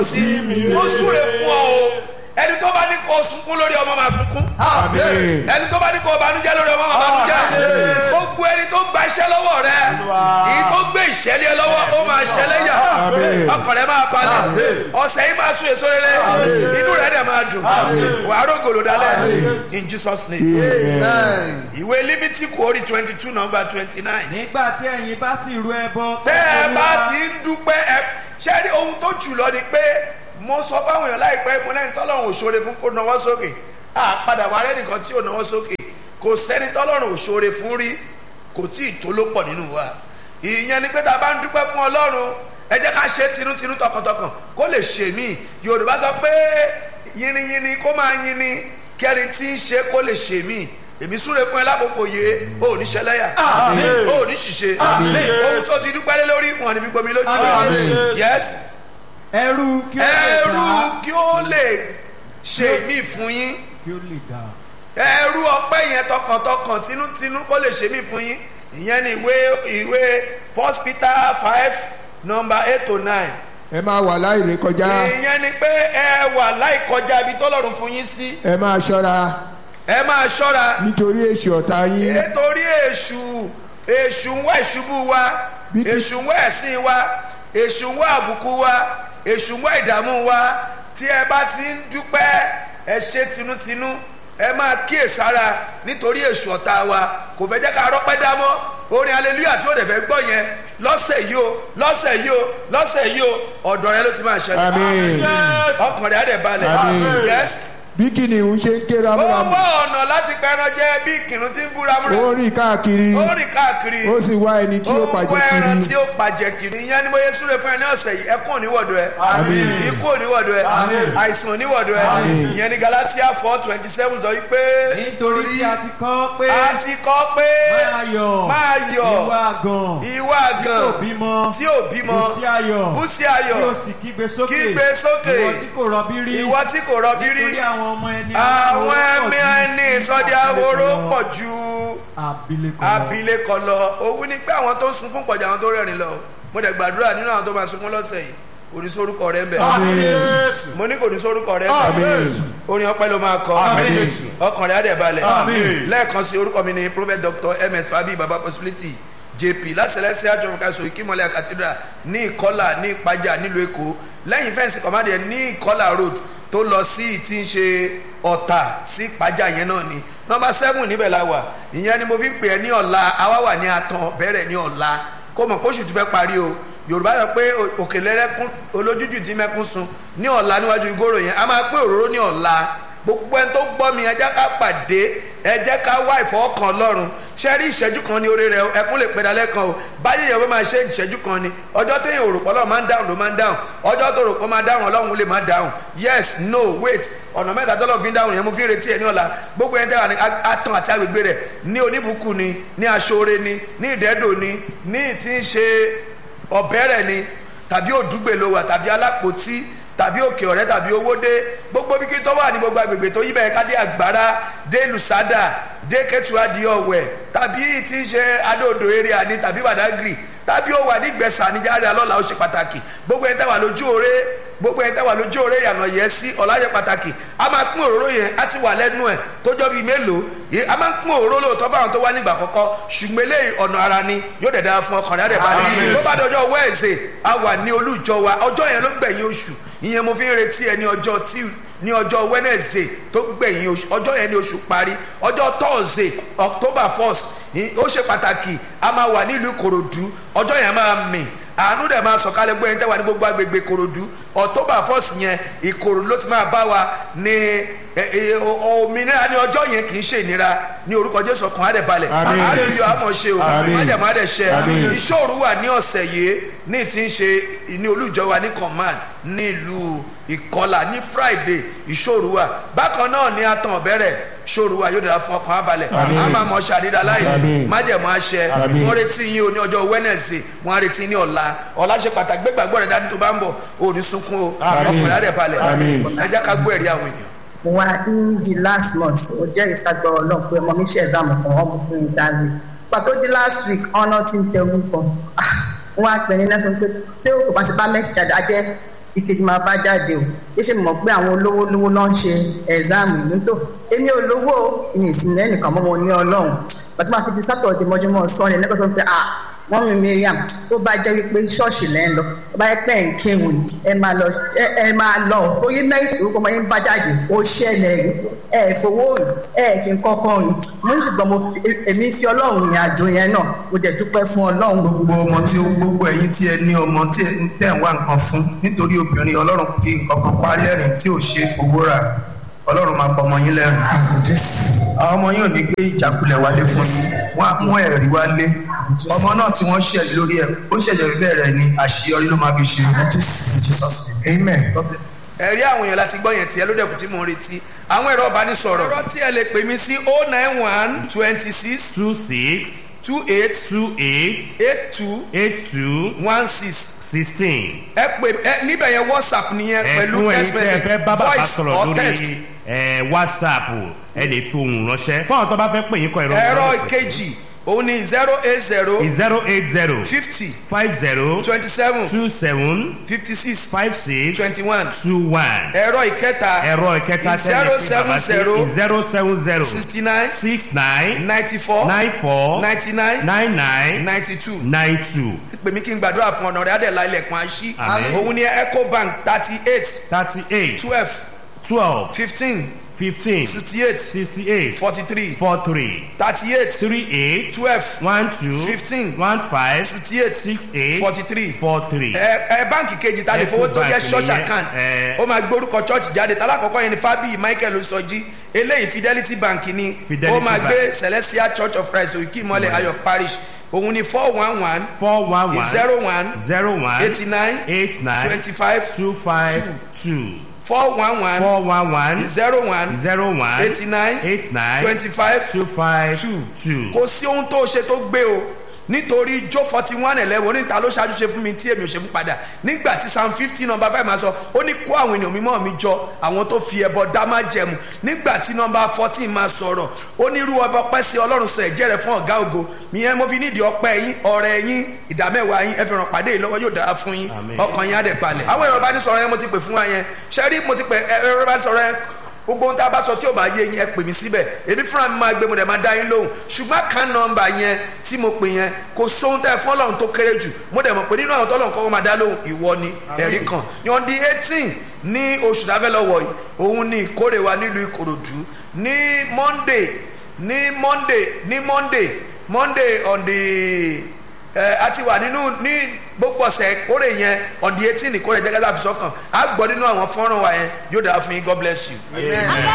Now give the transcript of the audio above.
sí mo súre fún ọ o ẹni tó bá ní kó sunkún lórí ọmọ máa sunkún Àmín. ẹni tó bá ní kó banújẹ́ lórí ọmọ máa banújẹ́ gbogbo ẹni tó gba iṣẹ́ lọ́wọ́ rẹ èyí tó gbé ìṣẹ́lẹ̀ lọ́wọ́ ó máa ṣẹlẹ̀ yà Àmín. ọkàn rẹ máa balẹ̀ ọ̀sẹ̀ yìí máa sún èso rere inú rẹ dẹ̀ máa dùn wàá rògòlò dálẹ̀ in Jesus name ìwé lífítíkù orí twenty two number twenty nine nígbà tí ẹ̀yin bá sì rú ẹbọ tẹ́ ẹ bá ti ń dúpẹ́ ẹ ṣé rí ohun tó jù lọ ni pé mo sọ fáwọn èèyàn láìpẹ́ mo lẹ́yìn tọ́lọ́run ò ṣoore fún kó nawọ́ sókè à padà wà rẹ́ nìkan tí ò nawọ́ sókè kò sẹ́ni tọ́lọ́run ò ṣoore fún rí kò tí ì tó ló pọ̀ nínú wa ìyẹn ni pé tá a bá ń dúpẹ́ fún ọlọ́run ẹ jẹ́ ká ṣe tinútinú tọkàntọkàn kó lè ṣe mí yorùbá sọ pé yìnyínyìnyín kó máa yìnyín kẹ́ni tí ń ṣe kó lè ṣe mí èmi súre fún ẹ lákòókò yé o ò ní ṣẹlẹ́yà o ò ní ṣìṣe ohun tó ti dúpẹ́ lé lórí wọn ni fi gbomi lójú ẹ yes ẹrú kí ó lè ẹrú dá kí ó lè ṣe mí fún yín kí ó lè dá ẹrú ọpẹ́ yẹn tọkàntọkàn tinútinú kó lè ṣe mí fún yín ìyẹn ni ìwé ìwé first peter five number eight to nine ẹ máa wà láìrè kọjá ìyẹn ni pé ẹ wà láì kọjá ibi tọ́lọ́run fún yín sí ẹ máa ṣọ́ra ẹ máa ṣọ́ra nítorí èṣù ọ̀tá yín nítorí èṣù èṣù ń wá ìṣubú wa Bí- èṣù ń wá ẹ̀sìn wa èṣù ń wá àbùkù wa èṣù ń wá ìdààmú wa tí ẹ bá ti ń dúpẹ́ ẹ ṣe tinútinú ẹ máa kíyèsára nítorí èṣù ọ̀tá wa kò fẹ́ jẹ́ ká rọ́pẹ́ dámọ́ orin hallelujah tí ó dẹ̀ fẹ́ gbọ́ yẹn lọ́sẹ̀ yìí o lọ́sẹ̀ yìí o lọ́sẹ̀ yìí o ọ̀dọ̀ rẹ ló ti máa ṣẹlẹ̀ àmín ọkàn rẹ á dẹ̀ balẹ̀ Àmín. yes bí kìnìún ṣe ń ké ó ramúramù wá ọ̀nà láti pẹran jẹ bí kìnnìún ti ń bú ramúramù ó rìn káàkiri ó rìn káàkiri ó sì wá ẹni tí ó ó pàjẹ́ wá ẹran kiri tí ó pàjẹ́ kiri ìyẹn ni mo yẹ súre fún ẹ ní ọ̀sẹ̀ yìí ẹkún oníwọ̀dọ̀ ẹ Àmín. ikú oníwọ̀dọ̀ ẹ àìsàn oníwọ̀dọ̀ ẹ ìyẹn ni Galatia four twenty seven sọ wípé nítorí tí a ti kọ́ pé a ti kọ́ pé máa yọ̀ máa yọ̀ ìwà àgàn ìwà tí kò àgàn bímọ tí ò bímọ bùsí ayọ̀ búsí tí ó ayọ̀ sì kígbe sókè Kígbe sókè. ìwọ tí kò rọbí rí ìwọ tí kò rọbí rí nítorí àwọn ọmọ ẹni àwọn ẹ̀mí ẹni ìsọdí ahoro pọ̀ ju abilékọ lọ. abilékọ lọ òun ni pé àwọn tó ń sunkún pọ̀jù àwọn tó rẹ́rìn lọ mo dẹ̀ gbàdúrà nínú àwọn tó máa sunkún lọ́sẹ̀ yìí kò ní sórúkọ rẹ ń bẹ̀ mo ní kò ní sórúkọ rẹ ń bẹ̀ orin ọpẹ́ ló máa kọ ọkàn rẹ á dẹ̀ balẹ̀ lẹ́ẹ̀kan sí orúkọ mi ni prophet dr ms fabi baba possibility jp lásìlẹ́sì àjọmọ̀káṣọ ìkímọ̀lẹ́ cathedral ní ìkọlà ní ìpájà nílùú èkó lẹ́yìn fẹ́ǹsì kọ̀mádìẹ ní ìkọlà road tó lọ sí tí ń ṣe ọ̀tà sí ìpájà yẹn náà ni nọmba seven níbẹ̀ la wà ìyẹn ni mo fi ń pè ẹ́ ní ọ̀la àwa wà ní atan bẹ̀rẹ̀ ní ọ̀la kó mọ̀ kóṣù tó fẹ́ parí o yorùbá sọ pé òkèlè rẹ́kún olójújù tí mẹ́kún sun ní ọ̀la níwájú ìgòrò yẹn a máa pé òróró ní ọ̀la gbogbo ẹni tó gbọ́ mi ẹ jẹ́ ká pàdé ẹ jẹ́ ká wá ìfọwọ́kàn ọlọ́run ṣé rí ìṣẹ́jú kan ní orí rẹ o ẹkún lè pẹ́ dalẹ́ kan o báyìí yẹn wọ́n máa ṣe ìṣẹ́jú kan ni ọjọ́ téèyàn òrò pọ̀ lọ́wọ́ máa ń dáhùn ló máa ń dáhùn ọjọ́ tó rò pọ̀ máa dáhùn ọlọ́run lè máa dáhùn yes no wait ọ̀nà mẹ́ta tọ́lọ́ fi ń dáhùn yẹn mo fi ń retí ẹ̀ ní ọ̀la gbogbo ẹni tẹ́wà ní atán àti agbègbè rẹ̀ ní oníbùkún ni ní aṣọ́re ni ní ìdẹ́dò ni ní ìtí ń ṣe ọ̀bẹ́rẹ̀ ni tàbí òdúgbè ló wà tàbí alápòtí tàbí òkè ọ̀rẹ́ tàbí owódé gbogbo bí kí tó wà ní gbogbo agbègbè tó yí bẹ́ẹ̀ ká dé àgbára dé lùsádà dé kẹtù adìẹ ọ̀wẹ̀ tàbí tí ń ṣe adóodò eré àní tàbí badagry tàbí ó wà ní gbẹ̀sà níjàre alọ́la ó ṣe pàtàkì gbogbo ẹni tẹ́wà lójú òre gbogbo ẹni tẹ́wà lójú òre ìyànà yẹn sí ọ̀làyẹ pàtàkì a máa pín òróró yẹn á ti wà lẹ́nu ẹ̀ tójọ́ bíi mélòó yìí a máa ń pín òróró lóòótọ́ fáwọn tó wá nígbà kọ́kọ́ ṣùgbọ́n eléyìí ọ̀nà ara ni yóò dẹ̀ dára fún ọkàn rẹ̀ balẹ̀ tó bá dọjọ́ wẹ́ẹ̀sì a wà ní olújọ wa ọjọ́ yẹn ló gbẹ̀yìn oṣù ìyẹn mo fi ń retí ẹ ní ọjọ́ tí ní ọjọ́ wednesday tó gbẹ̀yìn oṣù ọjọ́ yẹn ní oṣù parí ọjọ́ thursday october first ó ṣe pàtàkì a máa wà nílùú ìkòròdú ọjọ́ yẹn máa mì àánú dẹ̀ máa sọ̀kalẹ̀ gbọ́ yẹn tẹ́wà ní gbogbo agbègbè ìkòròdú october first yẹn ìkòròdú ló ti máa bá wa ní òmìnira ní ọjọ́ yẹn kì í ṣe ìnira ní orúkọ jésù ọkàn á dẹ̀ balẹ̀ àlùyọ àmọ̀ ṣe o májàmú á dẹ̀ ṣẹ ìṣòro wà ní ọ̀sẹ̀ yìí ní ti ń ṣe ní olùjọ wa ní command ní ìlú ìkọlà ní friday ìṣòro wa bákan náà ní atan ọ̀bẹ̀rẹ̀ ṣòro wa yóò dára fún ọkàn abalẹ̀ a máa mọ ṣàdídà láì májẹ̀mú àṣẹ wọ́n retí yín o ní ọjọ́ wednesday wọ́n á retí ní ọ̀la ọ̀la ṣe pàtàkì gbẹ́gbàgbọ́ rẹ̀ dání tó bá ń bọ̀ ò ní sunkún o ọkùnrin á dẹ̀ balẹ̀ ẹ jẹ́ ká gbọ́ ẹ̀rí àwọn ènìyàn mo wá ní the last month ó jẹ́ ìsagbọ́ ọlọ́run pé ọmọ mi ṣe exam kan ọmọ fún mi dáre pàtó di last week ọ̀nà tí ń tẹ orúkọ wọ́n á pè ní nẹ́sàn pé tí o kò bá ti bá mẹ́tì jáde ajẹ́ ìkejì máa bá jáde o bí ṣe mọ̀ pé àwọn olówó lówó ló ń ṣe ẹ̀záàmù ìlú tó èmi ò lówó ìyìn ìsìn lẹ́nìkan mọ́ mo ní ọlọ́run bàtí máa fi di sátọ̀dẹ̀ mọ́júmọ́ sọ́ni lẹ́kọ̀ọ́ sọ pé ah wọ́n mi miriam tó bá jẹ́ wípé ṣọ́ọ̀ṣì lẹ́ ń lọ tó bá yẹ pé ẹ̀ ń kéwòn ẹ máa lọ ẹ ẹ máa lọ oyè mẹ́rin orúkọ ọmọ yẹn bá jáde ó ṣẹlẹ̀ rí ẹ ẹ fowó rí ẹ ẹ fi kọ́kọ́ rí mo ní ṣùgbọ́n mo fi èmi fi ọlọ́run rìn àjò yẹn náà mo dẹ̀ dúpẹ́ fún ọlọ́run gbogbo ọmọ tí ó gbogbo ẹ̀yin tí ẹ ní ọmọ tí ẹ ń tẹ̀ ń wá nǹkan fún nítorí obìnrin ọlọ́run fi nǹkan kan parí ẹ̀rìn tí ò ṣe fowó rà ọlọ́run máa pọ̀ ọmọ yín lẹ́rìn àwọn ọmọ yín ò ní gbé ìjákulẹ̀ wálé fún yín wọ́n á mú ẹ̀rí wálé ọmọ náà tí wọ́n ṣẹ̀ lórí ẹ̀ ó ṣẹ̀ṣẹ̀ bẹ̀rẹ̀ ni àṣeyọrí ló máa fi ṣe amen. ẹ̀rí àwọn èèyàn láti gbọ́ yẹn tiẹ̀ ló dẹ̀kun tí mò ń retí àwọn ẹ̀rọ ìbánisọ̀rọ̀ ọ̀rọ̀ tí ẹ lè pè mí sí oh nine one twenty six two six two eight two eight eight two eight two one six sixteen. ẹ pè ẹ níbẹ̀ yẹn whatsapp nìyẹn pẹ̀lú ẹ̀fún text ẹ̀yin tí ẹ message fẹ́ bá bàbá voice sọ̀rọ̀ or text lórí ẹ̀, whatsapp ẹ lè fi ohùn ránṣẹ́ fún àwọn tó bá fẹ́ pè yín kọ ẹ̀rọ ẹ̀rọ ìkejì òun ni zero eight zero zero eight zero fifty five zero twenty seven two seven fifty six five six twenty one two one ẹ̀rọ ìkẹta ẹ̀rọ ìkẹta tẹ́lẹ̀ fi bàbá sí zero seven zero sixty nine six nine ninety four nine four ninety nine nine nine ninety two nine two pè mí kí n gbàdúrà fún ọ̀nà rẹ̀ adẹ̀lá ilẹ̀kùn àṣí Àmín. òun ni ecobank thirty eight thirty eight twelve twelve fifteen fifteen sixty eight sixty eight forty three four three thirty eight three eight twelve one two Fifteen. one five sixty eight six eight forty three four three. ẹ ẹ báǹkì kejì ta lè fowó tó jẹ́ Ecobank church nìyẹn, account ẹ. ó máa gbórúkọ church jáde tálákọ̀ọ́kọ́ yẹn ni fábíyì michael sọjí eléyìí fidelity bank ni Fidelity ó máa Bank. gbé celestial church of christ òkè ìmọ̀lẹ̀ ayọ̀ parish òun ni four one one four one one zero one zero one eighty nine eight nine twenty five two five two four one one four one one zero one zero one eighty nine eight nine twenty five two five two two. kò sí ohun tó ṣe tó gbé o nítorí jó forty one eleven oníta ló ṣáájú ṣe fún mi tí èmi ò ṣe fún padà nígbà tí psalm fifty number five máa sọ ó ní kó àwọn ènìyàn mímọ́ mi jọ àwọn tó fi ẹbọ dá má jẹmu nígbà tí number fourteen máa sọ̀rọ̀ ó ní irú ọba ọpẹ́ sí ọlọ́run sọ ẹ̀jẹ̀ rẹ̀ fún ọ̀gá ògo ìyẹn mo fi nídìí ọpẹ́ yín ọ̀rẹ́ yín ìdámẹ́wàá yín ẹ fi ràn pàdé yìí lọ́wọ́ yóò dára fún yín Àmín. ọkàn yín á dẹ̀ balẹ̀. àwọn ẹ̀rọ ìbánisọ̀rọ̀ yẹn mo ti pè fún wa yẹn ṣẹ́rí mo ti pè ẹ̀rọ ìbánisọ̀rọ̀ yẹn gbogbo ohun tá a bá sọ tí ò bá yé yín ẹ pè mí síbẹ̀ èmi fúnra mi máa gbé mo dẹ̀ máa dá yín lóhùn ṣùgbọ́n kan nọmba yẹn tí mo pè yẹn kò sóhun tẹ́ ẹ fún ọlọ́run tó kéré jù mo dẹ̀ mọ̀ pé nínú àwọn tọ́lọ́run kọ́kọ́ máa dá lóhùn ìwọ ni ẹ̀rí kan yan di eighteen ní oṣù tá a fẹ́ lọ wọ̀ yìí òun ni ìkórè wa nílùú ìkòròdú ní monday ní monday ní monday monday on the ẹ a ti wà nínú ní gbogbo ọ̀sẹ̀ kórè yẹn on the eighteen ìkórè jẹ́gẹ́dá fi sọ́kàn á gbọ́ nínú àwọn fọ́nrán wa yẹn yóò dára fún yín god bless you.